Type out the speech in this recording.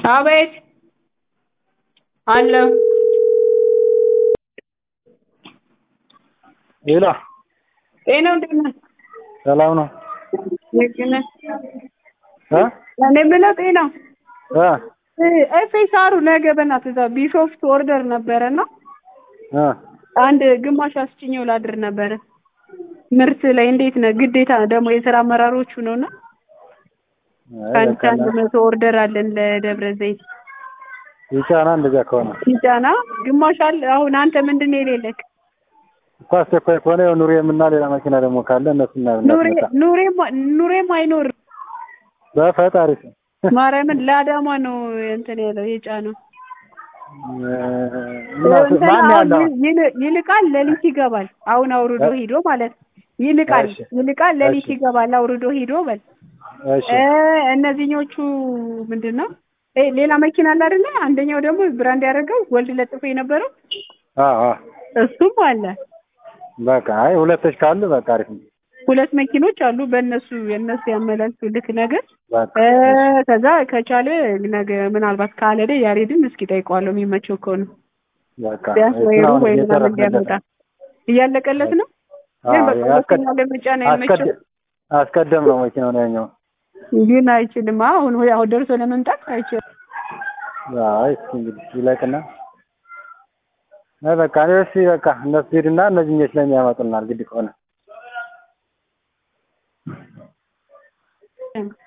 አቤት አለሁ ሄሎ ጤናው እንዴት ነህ? ሰላም ነው ልክ ነህ? እ እኔ የምለው ጤናው እ ኤፌሳሩ ነገ በእናትህ እዛ ቢሾፍት ኦርደር ነበረና እ አንድ ግማሽ አስጭኘው ላድር ነበረ ምርት ላይ እንዴት ነህ? ግዴታ ደግሞ የስራ አመራሮቹ ነውና ከአንድ ከአንድ መቶ ኦርደር አለን ለደብረ ዘይት ይጫና እንደዚያ ከሆነ ሲጫና ግማሽ አለ። አሁን አንተ ምንድን ነው የሌለክ? እኮ አስቸኳይ ከሆነ ያው ኑሬም እና ሌላ መኪና ደግሞ ካለ እነሱ ኑሬ ኑሬም ኑሬም አይኖርም። በፈጣሪ ስም ማርያምን ለአዳማ ነው እንትን ያለው የጫነው። እና እንትና ማን አሁን ያለው ይል- ይልቃል ሌሊት ይገባል። አሁን አውርዶ ሂዶ ማለት ነው። ይልቃል እሺ። ይልቃል ሌሊት እሺ። ይገባል አውርዶ ሂዶ በል እሺ እ እነዚህኞቹ ምንድን ነው እ ሌላ መኪና አለ አይደለ? አንደኛው ደግሞ ብራንድ ያደረገው ወልድ ለጥፎ የነበረው አ አ እሱም አለ። በቃ አይ ሁለቶች ካሉ በቃ አሪፍ ነው ሁለት መኪኖች አሉ። በእነሱ የእነሱ ያመላልሱ ልክ ነገር በቃ እ ከዛ ከቻለ ነገ ምናልባት ካልሄደ ያሬድን እስኪ ጠይቀዋለሁ የሚመቸው ከሆነ በቃ ቢያንስ ወይ እሱን ሩብ አሁን ወይ ምናምን እየጨረስንለት እንዲያመጣ ነው። እያለቀለት ነው። ግን አዎ፣ በቃ አስቀድ- ሁለተኛ ለመጫን አይመችም። አስቀድ- አስቀደም ነው መኪናው ነው ያኛው ግን አይችልም። አሁን ወይ አሁን ደርሶ ለመምጣት አይችልም። አይ እስኪ እንግዲህ ይለቅና አይ በቃ እኔ እሺ በቃ እነሱ ሄድና እነዚህኞች ስለሚያመጡልናል ግድ ከሆነ